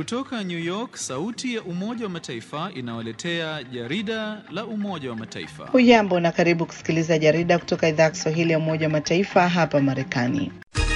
Kutoka New York, sauti ya Umoja wa Mataifa inawaletea jarida la Umoja wa Mataifa. Hujambo na karibu kusikiliza jarida kutoka idhaa ya Kiswahili ya Umoja wa Mataifa hapa Marekani.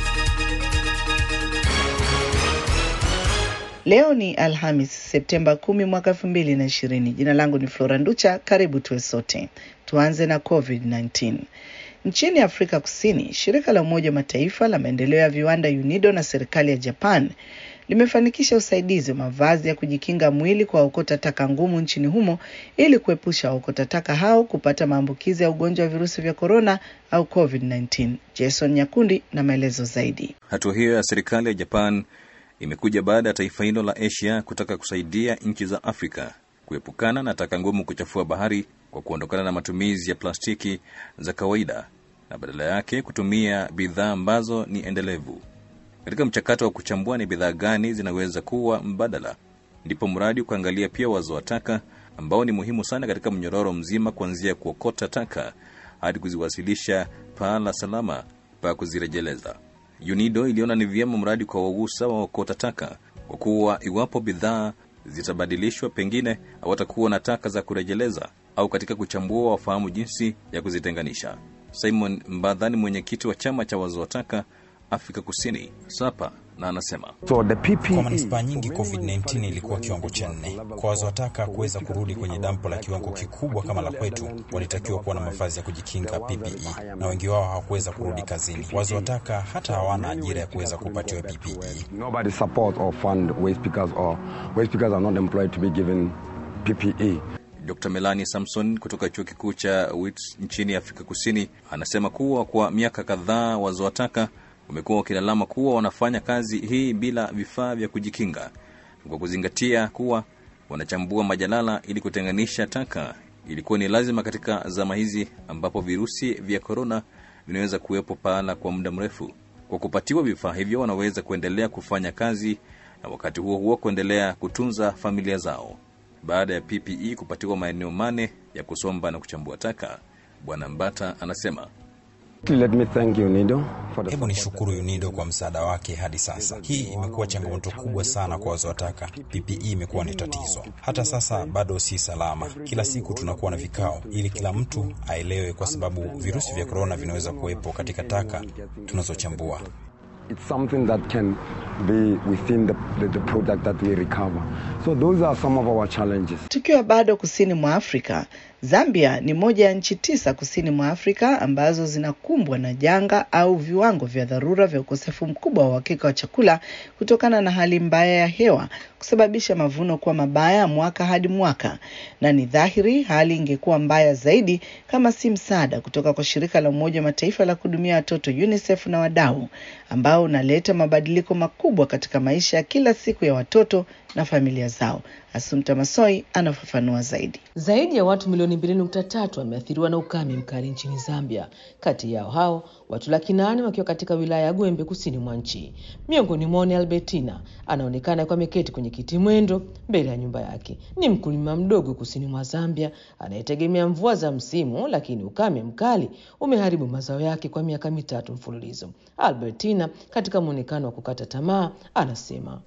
Leo ni Alhamis, Septemba 10 mwaka 2020. Jina langu ni Flora Nducha. Karibu tuwe sote. Tuanze na COVID-19. Nchini Afrika Kusini, shirika la Umoja wa Mataifa la maendeleo ya viwanda UNIDO na serikali ya Japan limefanikisha usaidizi wa mavazi ya kujikinga mwili kwa waokota taka ngumu nchini humo ili kuepusha waokota taka hao kupata maambukizi ya ugonjwa wa virusi vya korona au COVID-19. Jason Nyakundi na maelezo zaidi. Hatua hiyo ya serikali ya Japan imekuja baada ya taifa hilo la Asia kutaka kusaidia nchi za Afrika kuepukana na taka ngumu kuchafua bahari kwa kuondokana na matumizi ya plastiki za kawaida na badala yake kutumia bidhaa ambazo ni endelevu. Katika mchakato wa kuchambua ni bidhaa gani zinaweza kuwa mbadala, ndipo mradi ukaangalia pia wazo wa taka ambao ni muhimu sana katika mnyororo mzima, kuanzia kuokota taka hadi kuziwasilisha pahala salama pa kuzirejeleza. UNIDO iliona ni vyema mradi kwa wausa wa okota taka, kwa kuwa iwapo bidhaa zitabadilishwa, pengine hawatakuwa na taka za kurejeleza, au katika kuchambua wafahamu jinsi ya kuzitenganisha. Simon Mbadha ni mwenyekiti wa chama cha wazo wa taka Afrika Kusini SAPA na anasema So the PPE Kwa manispaa nyingi COVID-19 ilikuwa kiwango cha nne. Kwa wazotaka kuweza kurudi kwenye dampo la kiwango kikubwa kama la kwetu, walitakiwa kuwa na mavazi ya kujikinga PPE, na wengi wao hawakuweza kurudi kazini. Wazotaka hata hawana ajira ya kuweza kupatiwa PPE. nobody support or fund waste pickers or waste pickers are not employed to be given PPE. Dr Melanie Samson kutoka chuo kikuu cha Wits nchini Afrika Kusini anasema kuwa kwa miaka kadhaa wazoa taka wamekuwa wakilalama kuwa wanafanya kazi hii bila vifaa vya kujikinga, kwa kuzingatia kuwa wanachambua majalala ili kutenganisha taka. Ilikuwa ni lazima katika zama hizi ambapo virusi vya korona vinaweza kuwepo pahala kwa muda mrefu. Kwa kupatiwa vifaa hivyo, wanaweza kuendelea kufanya kazi na wakati huo huo kuendelea kutunza familia zao. Baada ya PPE kupatiwa maeneo mane ya kusomba na kuchambua taka, Bwana Mbata anasema Let me thank you, Nido, for the Hebu nishukuru UNIDO kwa msaada wake hadi sasa. Hii imekuwa changamoto kubwa sana kwa wazotaka. PPE imekuwa ni tatizo, hata sasa bado si salama. Kila siku tunakuwa na vikao ili kila mtu aelewe, kwa sababu virusi vya korona vinaweza kuwepo katika taka tunazochambua. It's something that can be within the, the, the product that we recover. So those are some of our challenges. Tukiwa bado kusini mwa Afrika, Zambia ni moja ya nchi tisa kusini mwa Afrika ambazo zinakumbwa na janga au viwango vya dharura vya ukosefu mkubwa wa uhakika wa chakula kutokana na hali mbaya ya hewa kusababisha mavuno kuwa mabaya mwaka hadi mwaka, na ni dhahiri hali ingekuwa mbaya zaidi kama si msaada kutoka kwa shirika la Umoja wa Mataifa la kuhudumia watoto UNICEF na wadau ambao unaleta mabadiliko makubwa katika maisha ya kila siku ya watoto na familia zao. Asumta Masoi anafafanua zaidi. Zaidi ya watu milioni mbili nukta tatu wameathiriwa na ukame mkali nchini Zambia. Kati yao hao watu laki nane wakiwa katika wilaya ya Gwembe kusini mwa nchi. Miongoni mwao ni Albertina, anaonekana akiwa ameketi kwenye kiti mwendo mbele ya nyumba yake. Ni mkulima mdogo kusini mwa Zambia anayetegemea mvua za msimu, lakini ukame mkali umeharibu mazao yake kwa miaka mitatu mfululizo. Albertina, katika mwonekano wa kukata tamaa, anasema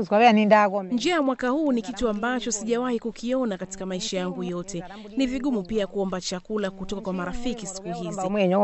Njia ya mwaka huu ni kitu ambacho sijawahi kukiona katika maisha yangu yote. Ni vigumu pia kuomba chakula kutoka kwa marafiki siku hizi.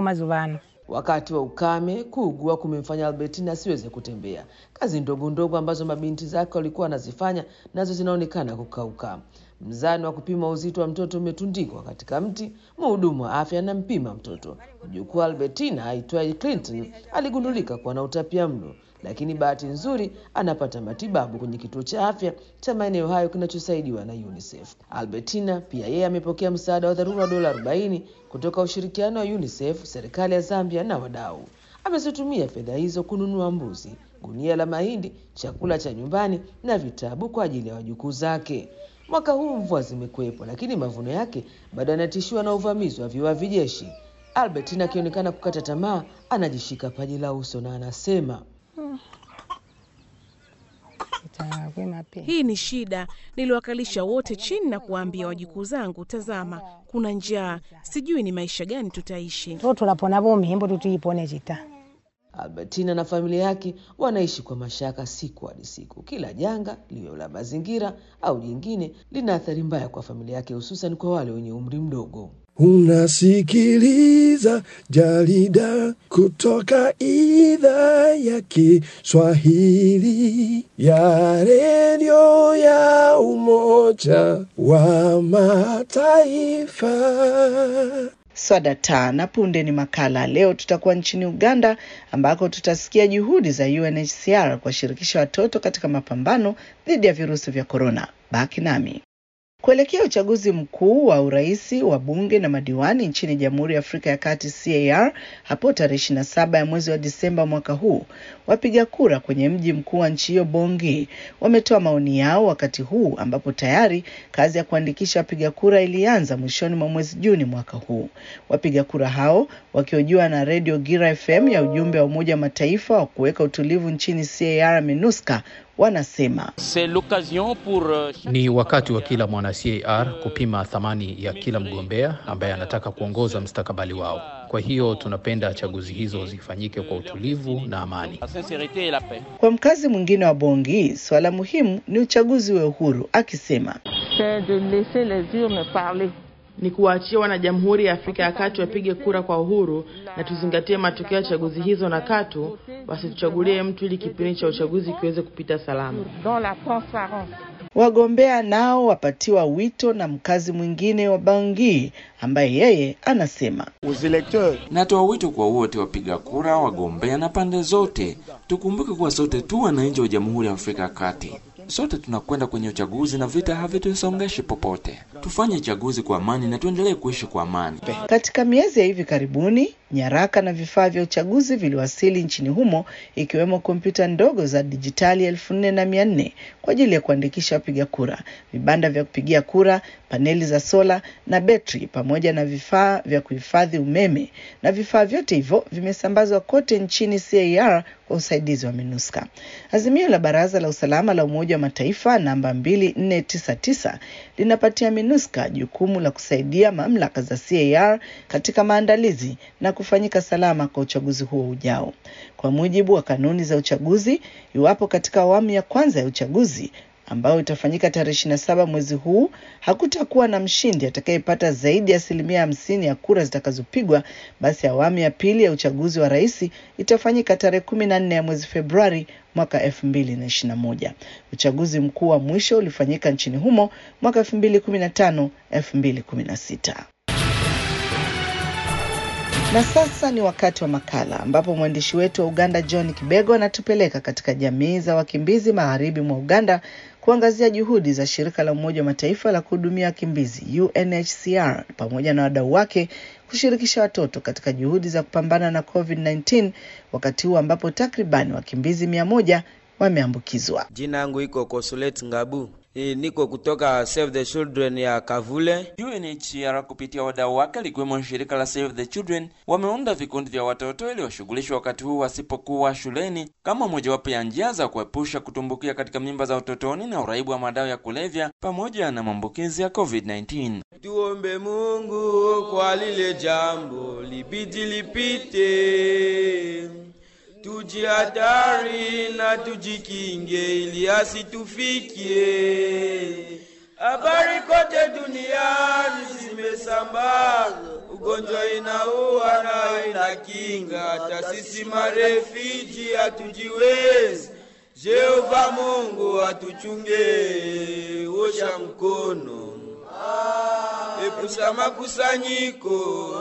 Wakati wa ukame, kuugua kumemfanya Albertina asiweze kutembea. Kazi ndogo ndogo ambazo mabinti zake walikuwa wanazifanya nazo zinaonekana kukauka. Mzani wa kupima uzito wa mtoto umetundikwa katika mti. Mhudumu wa afya anampima mtoto. Mjukuu wa Albertina aitwaye Clinton aligundulika kuwa na utapia mlo, lakini bahati nzuri anapata matibabu kwenye kituo cha afya cha maeneo hayo kinachosaidiwa na UNICEF. Albertina pia yeye amepokea msaada wa dharura wa dola 40 kutoka ushirikiano wa UNICEF, serikali ya Zambia na wadau. Amezitumia fedha hizo kununua mbuzi, gunia la mahindi, chakula cha nyumbani na vitabu kwa ajili ya wajukuu zake. Mwaka huu mvua zimekuwepo, lakini mavuno yake bado yanatishiwa na uvamizi wa viwavi jeshi. Albertina akionekana kukata tamaa, anajishika paji la uso na anasema Hii ni shida. Niliwakalisha wote chini na kuwaambia wajukuu zangu, tazama, kuna njaa, sijui ni maisha gani tutaishi. totulapona bomi imbo tutuyipone cita Albertina na familia yake wanaishi kwa mashaka siku hadi siku. Kila janga liwe la mazingira au jingine lina athari mbaya kwa familia yake, hususan kwa wale wenye umri mdogo. Unasikiliza jarida kutoka idhaa ya Kiswahili ya redio ya Umoja wa Mataifa. Swada taa na punde ni makala. Leo tutakuwa nchini Uganda ambako tutasikia juhudi za UNHCR kuwashirikisha watoto katika mapambano dhidi ya virusi vya korona. Baki nami. Kuelekea uchaguzi mkuu wa urais wa bunge na madiwani nchini Jamhuri ya Afrika ya Kati CAR hapo tarehe 27 ya mwezi wa Disemba mwaka huu, wapiga kura kwenye mji mkuu wa nchi hiyo Bongi wametoa maoni yao wakati huu ambapo tayari kazi ya kuandikisha wapiga kura ilianza mwishoni mwa mwezi Juni mwaka huu. Wapiga kura hao wakihojiwa na redio Gira FM ya ujumbe wa Umoja wa Mataifa wa kuweka utulivu nchini CAR MINUSCA wanasema ni wakati wa kila mwana CAR kupima thamani ya kila mgombea ambaye anataka kuongoza mustakabali wao. Kwa hiyo tunapenda chaguzi hizo zifanyike kwa utulivu na amani. Kwa mkazi mwingine wa Bongi, swala muhimu ni uchaguzi wa uhuru, akisema ni kuwaachia wanajamhuri ya Afrika ya Kati wapige kura kwa uhuru na tuzingatie matokeo ya chaguzi hizo, na katu wasituchagulie mtu ili kipindi cha uchaguzi kiweze kupita salama. Wagombea nao wapatiwa wito na mkazi mwingine wa Bangi ambaye yeye anasema, natoa wito kwa wote wapiga kura, wagombea na pande zote, tukumbuke kuwa sote tu wananchi wa Jamhuri ya Afrika ya Kati. Sote tunakwenda kwenye uchaguzi na vita havitusongeshi popote. Tufanye chaguzi kwa amani na tuendelee kuishi kwa amani. Katika miezi ya hivi karibuni, nyaraka na vifaa vya uchaguzi viliwasili nchini humo, ikiwemo kompyuta ndogo za dijitali elfu nne na mia nne kwa ajili ya kuandikisha wapiga kura, vibanda vya kupigia kura, paneli za sola na betri, pamoja na vifaa vya kuhifadhi umeme, na vifaa vyote hivyo vimesambazwa kote nchini CAR kwa usaidizi wa MINUSCA. Azimio la Baraza la Usalama la Umoja wa Mataifa namba 2499 linapatia MINUSCA jukumu la kusaidia mamlaka za CAR katika maandalizi na kufanyika salama kwa uchaguzi huo ujao. Kwa mujibu wa kanuni za uchaguzi, iwapo katika awamu ya kwanza ya uchaguzi ambayo itafanyika tarehe ishirini na saba mwezi huu hakutakuwa na mshindi atakayepata zaidi ya asilimia hamsini ya kura zitakazopigwa, basi awamu ya pili ya uchaguzi wa rais itafanyika tarehe kumi na nne ya mwezi Februari mwaka elfu mbili na ishirini na moja. Uchaguzi mkuu wa mwisho ulifanyika nchini humo mwaka elfu mbili kumi na tano elfu mbili kumi na sita. Na sasa ni wakati wa makala ambapo mwandishi wetu wa Uganda John Kibego anatupeleka katika jamii za wakimbizi magharibi mwa Uganda kuangazia juhudi za shirika la Umoja wa Mataifa la kuhudumia wakimbizi UNHCR pamoja na wadau wake kushirikisha watoto katika juhudi za kupambana na COVID-19 wakati huu ambapo takribani wakimbizi mia moja wameambukizwa. Jina yangu iko Kosulet Ngabu. E, niko kutoka Save the Children ya Kavule. UNHCR kupitia wadau wake likiwemo shirika la Save the Children wameunda vikundi vya watoto ili washughulishwe wakati huu wasipokuwa shuleni kama mojawapo ya njia za kuepusha kutumbukia katika mimba za utotoni na uraibu wa madawa ya kulevya pamoja na maambukizi ya COVID-19. Tuombe Mungu kwa lile jambo libidi lipite, tujihadhari na tujikinge ili asitufikie. Habari kote duniani zimesambaa, ugonjwa inaua na inakinga, hata sisi marefiji hatujiwezi. Jehova Mungu atuchunge, osha mkono, epusha makusanyiko,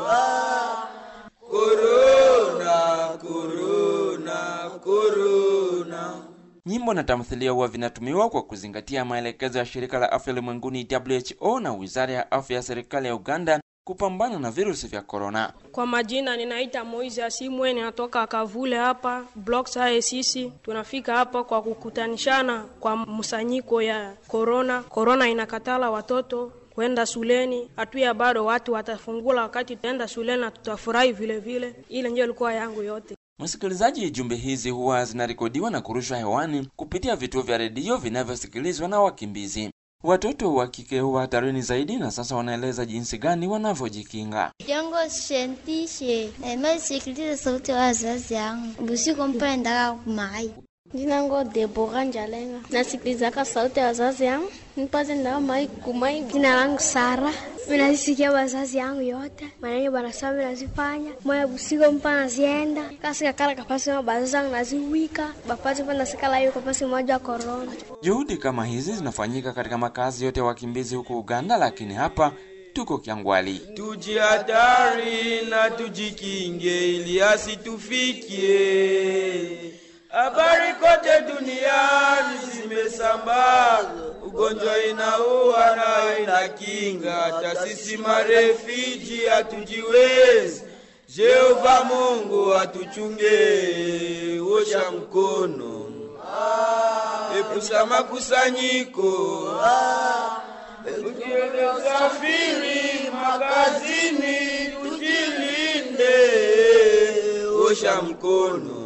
korona, korona, korona. Nyimbo na tamthilia huwa vinatumiwa kwa kuzingatia maelekezo ya shirika la afya ulimwenguni WHO na wizara ya afya ya serikali ya Uganda kupambana na virusi vya korona. Kwa majina ninaita Moize Asimwe, ninatoka Kavule hapa block sae. Sisi tunafika hapa kwa kukutanishana kwa msanyiko ya korona. Korona inakatala watoto kwenda shuleni, hatuya bado watu watafungula wakati tutaenda shuleni na tutafurahi vile vile. Ile ndio ilikuwa yangu yote. Msikilizaji, jumbe hizi huwa zinarekodiwa na kurushwa hewani kupitia vituo vya redio vinavyosikilizwa na wakimbizi. Watoto wa kike huwa hatarini zaidi, na sasa wanaeleza jinsi gani wanavyojikinga. Jongo shentishe nasikiliza sauti ya wazazi yangu usiku mpaka ndaka kumai Jina ngo Debora Njalenga. Nasikilizaka sauti ya wazazi yangu nipate ndaka mai kumai. Jina langu Sara. Minasikia wazazi yangu yote maneno banasema minazifanya moya busiku mpa nazienda kasi kakala kapasi ma bazazi yangu naziwika bapati pa nasikala hiyo kapasi moja wa korona. Juhudi kama hizi zinafanyika katika makazi yote ya wakimbizi huko Uganda, lakini hapa tuko Kyangwali. Tujihadhari na tujikinge ili asitufikie. Habari kote duniani zimesambaa, ugonjwa inaua na inakinga, hata sisi marefiji hatujiwezi. Jehova Mungu atuchunge, osha mkono, epusha makusanyiko, ukiende usafiri makazini, tujilinde, osha mkono.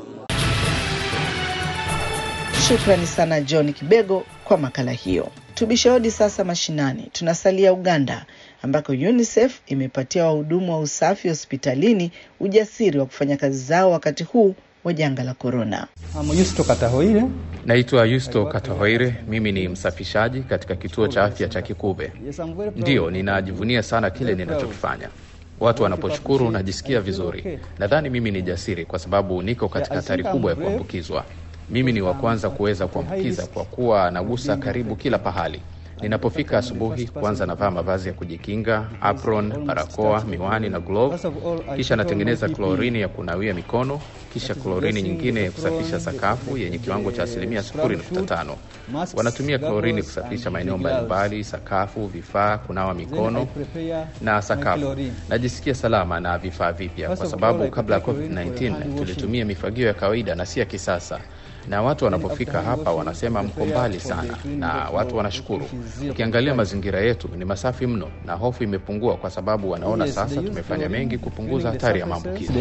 Shukrani sana John Kibego kwa makala hiyo. Tubishe hodi sasa mashinani. Tunasalia Uganda ambako UNICEF imepatia wahudumu wa usafi hospitalini ujasiri wa kufanya kazi zao wakati huu wa janga la korona. Naitwa Yusto Katahoire, mimi ni msafishaji katika kituo cha afya cha Kikube. Ndiyo, ninajivunia sana kile ninachokifanya. Watu wanaposhukuru najisikia vizuri. Nadhani mimi ni jasiri kwa sababu niko katika hatari kubwa ya kuambukizwa. Mimi ni wa kwanza kuweza kuambukiza kwa kuwa nagusa karibu kila pahali. Ninapofika asubuhi, kwanza navaa mavazi ya kujikinga, apron, barakoa, miwani na glove. Kisha natengeneza klorini ya kunawia mikono, kisha klorini nyingine ya kusafisha sakafu yenye kiwango cha asilimia 0.5. Wanatumia klorini kusafisha maeneo mbalimbali, sakafu, vifaa, kunawa mikono na sakafu. Najisikia salama na vifaa vipya kwa sababu kabla ya COVID-19 tulitumia mifagio ya kawaida na si ya kisasa na watu wanapofika hapa wanasema mko mbali sana, na watu wanashukuru. Ukiangalia mazingira yetu ni masafi mno, na hofu imepungua kwa sababu wanaona sasa tumefanya mengi kupunguza hatari ya maambukizi.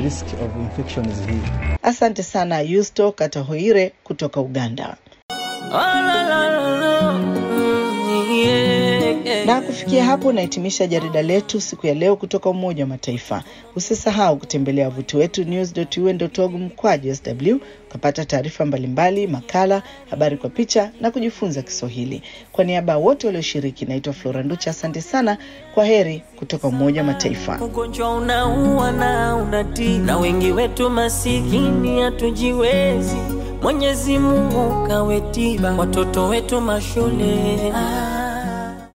Asante sana Yusto Katahoire kutoka Uganda. Na kufikia hapo nahitimisha jarida letu siku ya leo kutoka Umoja wa Mataifa. Usisahau kutembelea wavuti wetu news.un.org mkwaju sw ukapata taarifa mbalimbali, makala, habari kwa picha na kujifunza Kiswahili. Kwa niaba ya wote walioshiriki, naitwa Flora Nducha. Asante sana, kwa heri kutoka Umoja wa Mataifa. Ugonjwa unaua na unatii, na wengi wetu masikini hatujiwezi. Mwenyezi Mungu kawe tiba, watoto wetu mashule ah.